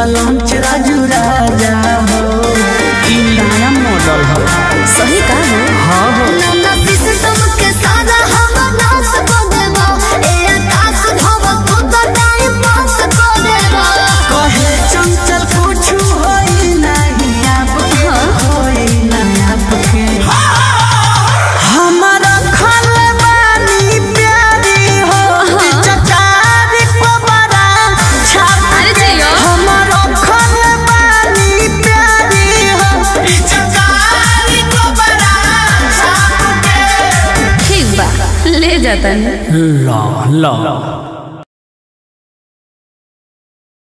lunch Raju राजा हो ई नया मॉडल हो सही का हो हाँ हो नन्ना सिस्टम के सारा हम नाश कर देबो ए आकाश धव तू तो टाइम पास कर देबो कहे चंचल कुछ होई नहीं आपके होई नहीं आपके हमारा खलबानी प्यारी हो चचारी को बड़ा छाप अरे जियो हमारा खलबानी प्यारी हो चचारी को बड़ा छाप ठीक बा ले जाता ला ला